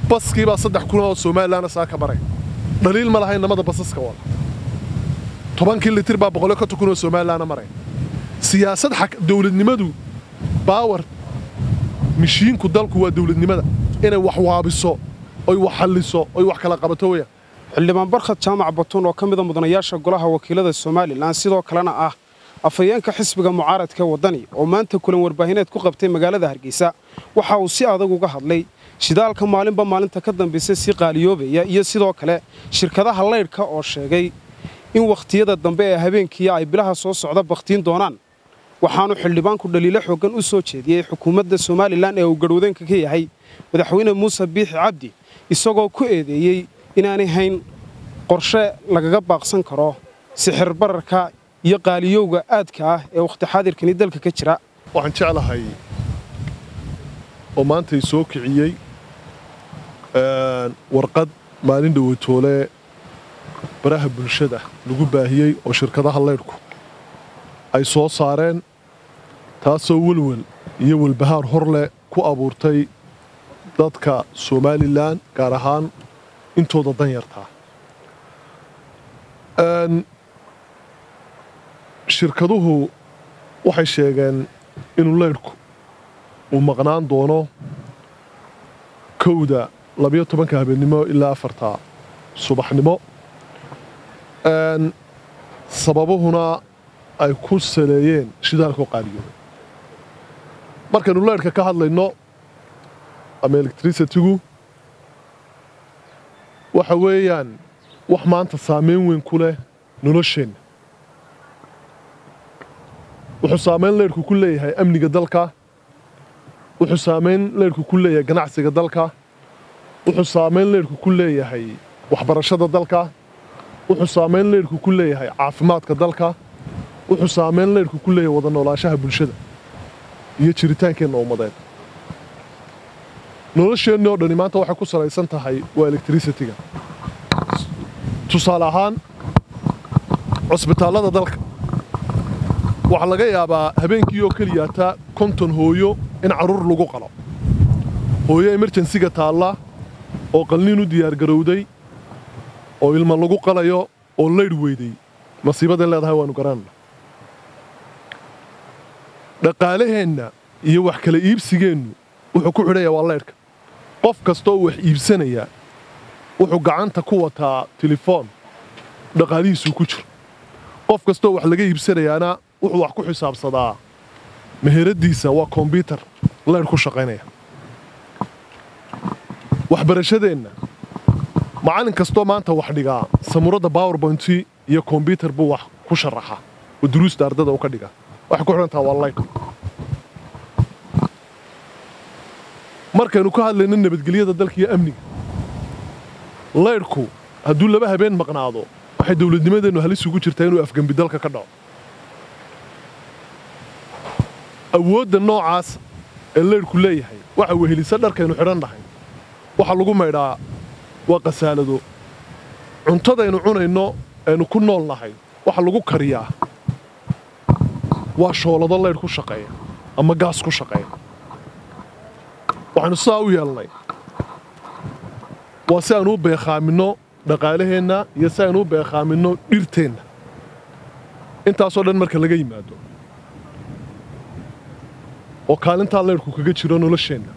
baskiibaa saddex kun oo somalilanna saa ka maray dhaliil ma laha inamada basaska wada tobankii litir baa boqolyo konton kun oo somalilanna maray siyaasad dawladnimadu baawar mishiinku dalku waa dawladnimada inay wax waabiso oy wax halliso oy wax kala qabato weya xildhibaan barkhad jaamac batuun oo ka mida mudanayaasha golaha wakiilada somalilan sidoo kalena ah afhayeenka xisbiga mucaaradka waddani oo maanta kulan warbaahineed ku qabtay magaalada hargeysa waxa uu si adag uga hadlay shidaalka maalinba maalinta ka dambaysa si qaaliyoobaya iyo sidoo kale shirkadaha laydhka oo sheegay in wakhtiyada dambe ee habeenkiiya ay bilaha soo socda bakhtiin doonaan waxaanu xildhibaanku dhaliilo xooggan u soo jeediyey xukuumadda somalilan ee uu garhwadeenka ka yahay madaxweyne muuse biixi cabdi isagoo ku eedeeyey inaanay hayn qorshe lagaga baaqsan karo sixir bararka iyo qaaliyowga aadka ah ee wakhti xaadirkani dalka ka jira waxaan jeclahay oo maantay soo kiciyey warqad maalin dhowatoole baraha bulshada lagu baahiyey oo shirkadaha laydhku ay soo saareen taasoo welwel iyo welbahaar hor leh ku abuurtay dadka somalilan gaar ahaan intooda danyartaa shirkaduhu waxay sheegeen inuu laydhku uu maqnaan doono kowda labiyo tobanka habeennimo ilaa afarta subaxnimo sababuhuna ay ku saleeyeen shidaalkoo qaaliyooda markaynu laydhka ka hadlayno ama electricitigu waxa weeyaan wax maanta saamayn weyn ku leh nolosheenna wuxuu saamayn leydhku ku leeyahay amniga dalka wuxuu saamayn leydhku ku leeyahay ganacsiga dalka wuxuu saamayn leydhku ku leeyahay waxbarashada dalka wuxuu saamayn leydhku ku leeyahay caafimaadka dalka wuxuu saamayn leydhku ku leeyahay wada noolaanshaha bulshada iyo jiritaankeenna ummadeed nolosheenni oo dhani maanta waxay ku salaysan tahay waa electricitiga tusaale ahaan cusbitaallada dalka waxaa laga yaabaa habeenkii oo keliyaata konton hooyo in carruur lagu qalo hooyo emerjensiga taalla oo qalniin u diyaargarowday oo ilma lagu qalayo oo laydh weyday masiibaday leedahay waannu garanayna dhaqaalaheenna iyo wax kala iibsigeennu wuxuu ku xidhayaa waa laydhka qof kastooo wax iibsanaya wuxuu gacanta ku wataa telefoon dhaqaalihiisuu ku jiro qof kastoo wax laga iibsanayaana wuxuu wax ku xisaabsadaa meheraddiisa waa kombyutar laydh ku shaqaynaya waxbarashadeenna macallin kastoo maanta wax dhigaa samuuradda bowerbointi iyo kombyutar buu wax ku sharaxa oo duruusta ardada u ka dhigaa waxay ku xidhantaha waa laydh markaynu ka hadlayno nabadgelyada dalka iyo amniga laydhku hadduu laba habeen maqnaado waxay dawladnimadeennu halis ugu jirtaa inuu afgembi dalka ka dhaco awoodda noocaas ee laydhku leeyahay waxa wehelisa dharkaynu xidhan nahay waxa lagu maydhaa waa qasaalado cuntadaynu cunayno aynu ku nool nahay waxa lagu kariyaa waa shoolado laydh ku shaqeeya ama gaas ku shaqeeya waxaynu sidaa u yeelnay waa si aynu u beekhaaminno dhaqaalaheenna iyo si aynu u beekhaaminno dhirteenna intaasoo dhan marka laga yimaado oo kaalintaa laydhku kaga jiro nolosheenna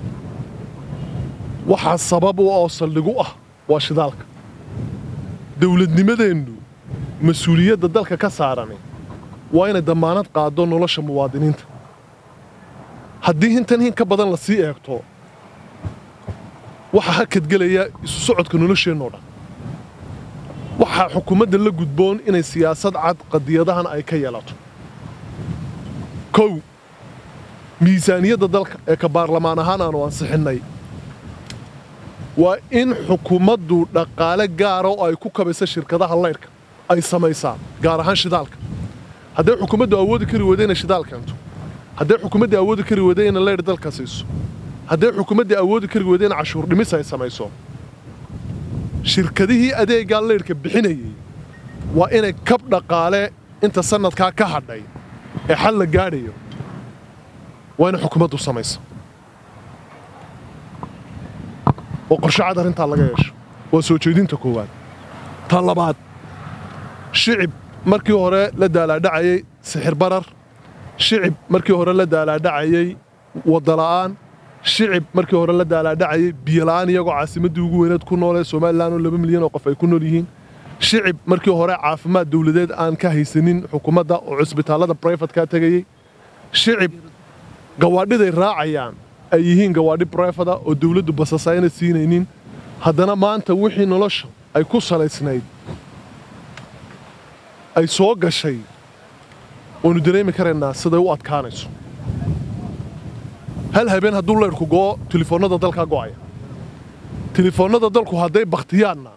waxaa sabab u oo saldhigu ah waa shidaalka dawladnimadeennu mas-uuliyadda dalka ka saarani waa inay dammaanad qaaddo nolosha muwaadiniinta haddii hintan hin ka badan la sii eegto waxaa hakadgelaya isu socodka nolosheennoo dhan waxaa xukuumadda la gudboon inay siyaasad cad qadiyadahan ay ka yeelato kow miisaaniyadda dalka ee ka baarlamaan ahaan aanu ansixinnay waa in xukuumaddu dhaqaale gaara oo ay ku kabaysa shirkadaha laydhka ay samaysaa gaar ahaan shidaalka hadday xukuumaddu awoodi kari weyda inay shidaal keento hadday xukuumaddii awoodi kari weyda inay laydh dalka siiso hadday xukuumaddii awoodi kari weyda in cashuur dhimis ay samayso shirkadihii adeeggaa laydhka bixinayay waa inay kab dhaqaale inta sannadkaa ka hadhay ee xal la gaadhayo waa inay xukuumaddu samayso oo qorshe cad arrintaa laga yeesho waa soo jeedinta koowaad ta labaad shicib markii hore la daalaadhacayey sixir barar shicib markii hore la daalaadhacayey waddala'aan shicib markii hore la daalaadhacayey biyola'aan iyagoo caasimaddii ugu weyneed ku noolee somalilan oo laba milyan oo qof ay ku nool yihiin shicib markii hore caafimaad dawladeed aan ka haysanin xukuumadda oo cusbitaallada brifadkaa tegayey shicib gawaadhiday raacayaan ay yihiin gawaadhi brifada oo dawladdu basasa ayna siinaynin haddana maanta wixii nolosha ay ku salaysnayd ay soo gashay waannu dareemi karaynaa siday u adkaanayso hal habeen hadduu laydhku go'o tilifoonnada dalkaa go'aya tilifoonnada dalku hadday bakhtiyaanna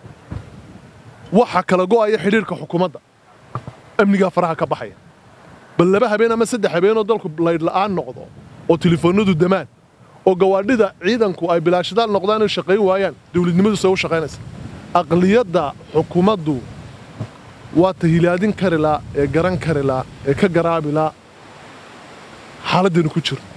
waxa kala go'aya xidhiirka xukuumadda amnigaa faraha ka baxaya bal laba habeen ama saddex habeenoo dalku laydhla'aan noqdo oo tilifoonnadu damaan oo gawaadhida ciidanku ay bilaashadaal noqdaan oy shaqayn waayaan dawladnimadu see u shaqaynaysa aqliyadda xukuumaddu waa ta hilaadin karilaa ee garan karilaa ee ka garaabilaa xaaladdaynu ku jirno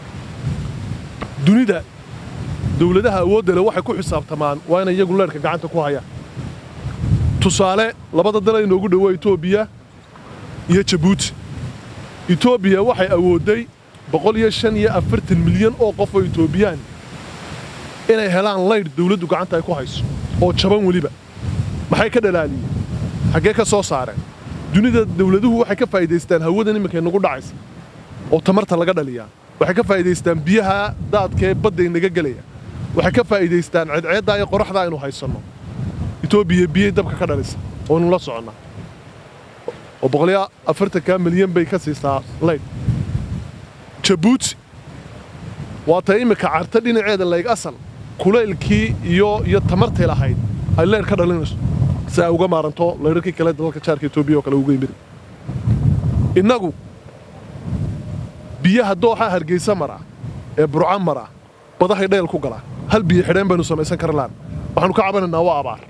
dunida dawladaha awoodda leh waxay ku xisaabtamaan waa inay iyagu leedhka gacanta ku hayaan tusaale labada dal inoogu dhowo etoobiya iyo jabuuti etoobiya waxay awoodday boqol iyo shan iyo afartan milyan oo qof oo etoobiyaan inay helaan laydh dawladdu gacanta ay ku hayso oo jaban weliba maxay ka dhalaaliyeen xaggee ka soo saareen dunida dawladuhu waxay ka faa'iidaystaan hawadan imminka nagu dhacaysa oo tamarta laga dhaliyaa waxay ka faa'iidaystaan biyaha daadkee badda inaga gelaya waxay ka faa'iidaystaan ceedceeddaa iyo qoraxdaa aynu haysanno etoobiya biyay dabka ka dhalisa oonu la soconnaa oo boqoliyo afartankaa milyan bay ka siisaa laydh jabuuti waa ta iminka carta dhinaceeda layg asal kulaylkii iyo iyo tamartay lahayd ay leydh ka dhalinayso si ay uga maaranto laydharkii kale dalalka jaarka etoobiya oo kale uga yimid innagu biyaha dooxa hargaysa mara ee burca mara badahay dhayl ku galaa hal biyo xidheen baynu samaysan karlaan waxaanu ka cabanaynaa waa abaar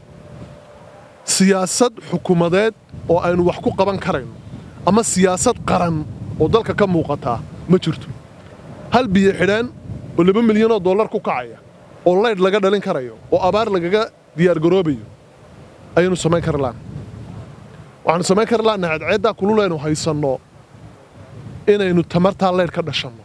siyaasad xukuumadeed oo aynu wax ku qaban karayno ama siyaasad qaran oo dalka ka muuqataa ma jirto hal biyo xidheen oo laba milyanoo dollar ku kacaya oo laydh laga dhalin karayo oo abaar lagaga diyaargaroobayo ayaynu samayn karlaan waxaanu samayn karlaanna cadceeddaa kululaynu haysanno inaynu tamartaa leydh ka dhashanno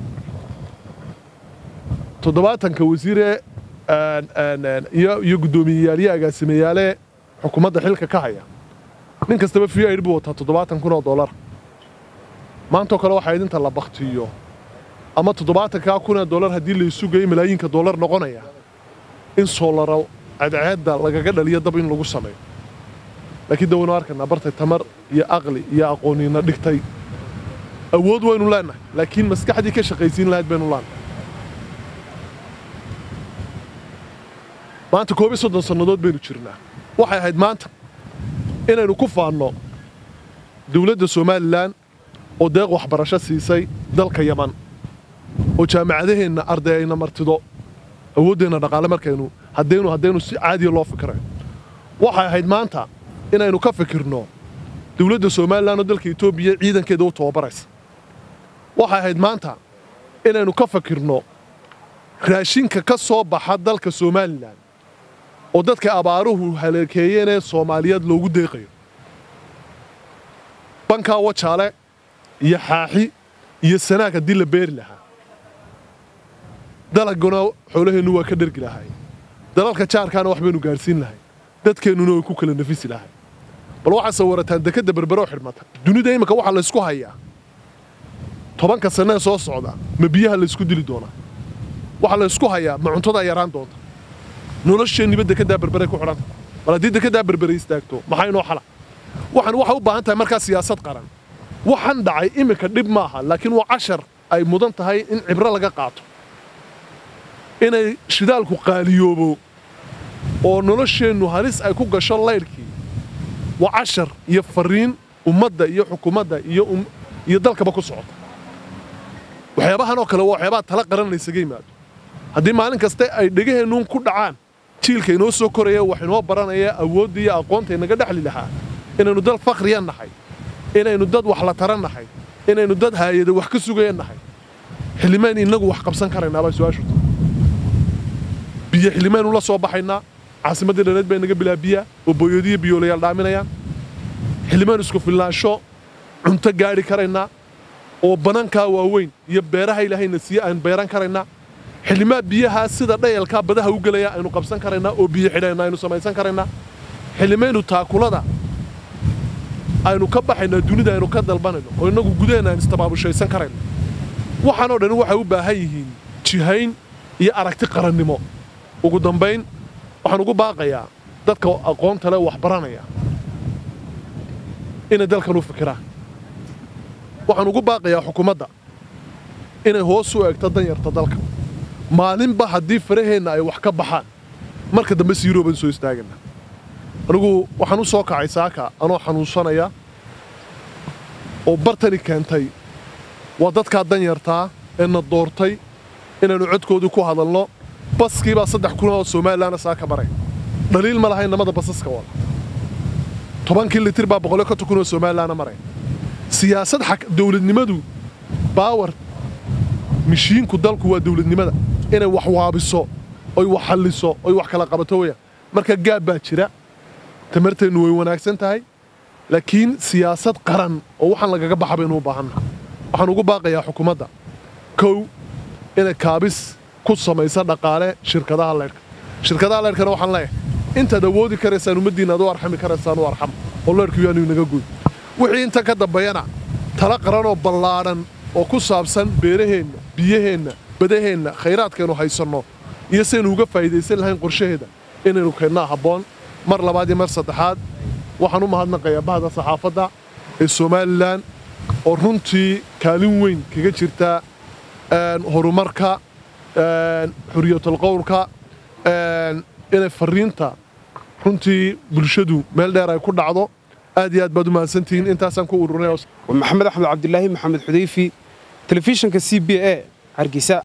toddobaatanka wasiiree iyo guddoomiyeyaal iyo agaasimayaale xukuumadda xilka ka haya nin kastaba v aid buu wataa toddobaatan kun oo dollar maantoo kale waxaa idinta la baktiyo ama toddobaatankaa kunee dollar haddii laysu geeyo malaayiinka dollar noqonaya in soolaro cadceedda lagaga dhaliyo dab in lagu sameeyo laakiin de waynu arkaynaa bartay tamar iyo aqli iyo aqooniina dhigtay awood waynu leennahay laakiin maskaxdii ka shaqaysiin lahayd baynu leennahay maanta koob iyo soddon sannadood baynu jirnaa waxay ahayd maanta inaynu ku faanno dawladda somalilan oo deeq waxbarasho siisay dalka yaman oo jaamacadaheenna arday ayna martido awooddeenna dhaqaale markaynu haddaynu haddaynu si caadiya loo fikirayo waxay ahayd maanta inaynu ka fikirno dawladda somalilan oo dalka etoobiya ciidankeeda u tababaraysa waxay ahayd maanta inaynu ka fikirno raashinka ka soo baxa dalka somalilan oo dadka abaaruhu haleekeeyeenee soomaaliyeed loogu deeqayo bankaa wajaale iyo xaaxi iyo sanaag haddii la beeri lahaa dalaguna xoolaheennu waa ka dhergi lahay dalalka jaarkaana wax baynu gaadhsiin lahay dadkeennuna way ku kala nafisi lahay bal waxaa sawirataan dekedda berberoo xidhmata dunida imminka waxaa laysku hayaa tobanka sannaee soo socda ma biyaha laysku dili doonaa waxaa laysku hayaa ma cuntadaa yaraan doonta nolosheenniba dekeddaa berberay ku xidhanta bal haddii dekeddaa berbere istaagto maxaa inoo xala waxaan waxay u baahan tahay markaa siyaasad qaran waxaan dhacay iminka dhib maaha laakiin waa cashar ay mudan tahay in cibro laga qaato inay shidaalku qaaliyoobo oo nolosheennu halis ay ku gasho laydhkii waa cashar iyo fariin ummadda iyo xukuumadda iyo dalkaba ku socota waxyaabahan oo kale waa waxyaabaha tala qaran laysaga yimaado haddii maalin kaste ay dhegaheennuun ku dhacaan jiilka inoo soo koraya wax inoo baranaya awoodda iyo aqoonta inaga dhexli lahaa inaynu dal fakhriya nahay inaynu dad wax la taran nahay inaynu dad haayada wax ka sugaya nahay xildhimaan innagu wax qabsan karaynaabaa su-aashu biyo xilimaynu la soo baxaynaa caasimaddii dhaneed bay naga bilaabiyaa oo booyadiyo biyoolayaal dhaaminayaan xilimaynu isku filnaansho cunto gaadhi karaynaa oo banankaa waaweyn iyo beeraha ilaahayna siiye aynu beeran karaynaa xilimaa biyahaa sida dhayalkaa badaha u gelaya aynu qabsan karaynaa oo biyo xidhayna aynu samaysan karaynaa xilimaynu taakulada aynu ka baxaynaa dunida aynu ka dalbanayno oo innagu gudaheenna aynu istabaabushaysan karayno waxaanoo dhan waxay u baahan yihiin jihayn iyo aragti qarannimo ugu dambayn waxaan ugu baaqayaa dadka aqoonta leh wax baranaya inay dalkan u fikiraan waxaan ugu baaqayaa xukuumadda inay hoos u eegto danyarta dalka maalinba haddii faraheenna ay wax ka baxaan marka dambe siirooban soo istaagana anigu waxaan u soo kacay saaka anoo xanuunsanaya oo bartani keentay waa dadkaa danyartaa ee na doortay inaynu codkoodii ku hadalno baskiibaa saddex kun oo somalilanna saaka maray dhaliil ma lahayn namada basaska wada tobankii litir baa boqolyo konton kun oo somalilanna maray siyaasad dawladnimadu baawar mishiinku dalku waa dawladnimada inay wax waabiso oy wax halliso oy wax kala qabato weeyaan marka gaab baa jira tamarteennu way wanaagsan tahay laakiin siyaasad qaran oo waxaan lagaga baxa baynu u baahanna waxaan ugu baaqayaa xukuumadda kow inay kaabis ku samaysa dhaqaale shirkadaha leydhka shirkadaha leydhkana waxaan leeyahay intaad awoodi karaysaan ummaddiinna ad u arxami karaysaan u arxam oo leydhku yaanu inaga goy wixii inta ka dambeeyana tala qaranoo ballaadhan oo ku saabsan beeraheenna biyaheenna badaheenna khayraadkaynu haysanno iyo saynu uga faa'iidaysan lahayn qorshaheeda inaynu keennaa habboon mar labaad iyo mar saddexaad waxaan u mahadnaqayaa bahda saxaafadda ee somalilan oo runtii kaalin weyn kaga jirta horumarka xuriyatalqowlka inay fariinta runtii bulshadu meel dheer ay ku dhacdo aad iyo aad baad u mahadsantihiin intaasaan ku ururnay maxamed axmed cabdilaahi maxamed xudayfi telefishinka c b a hargeysa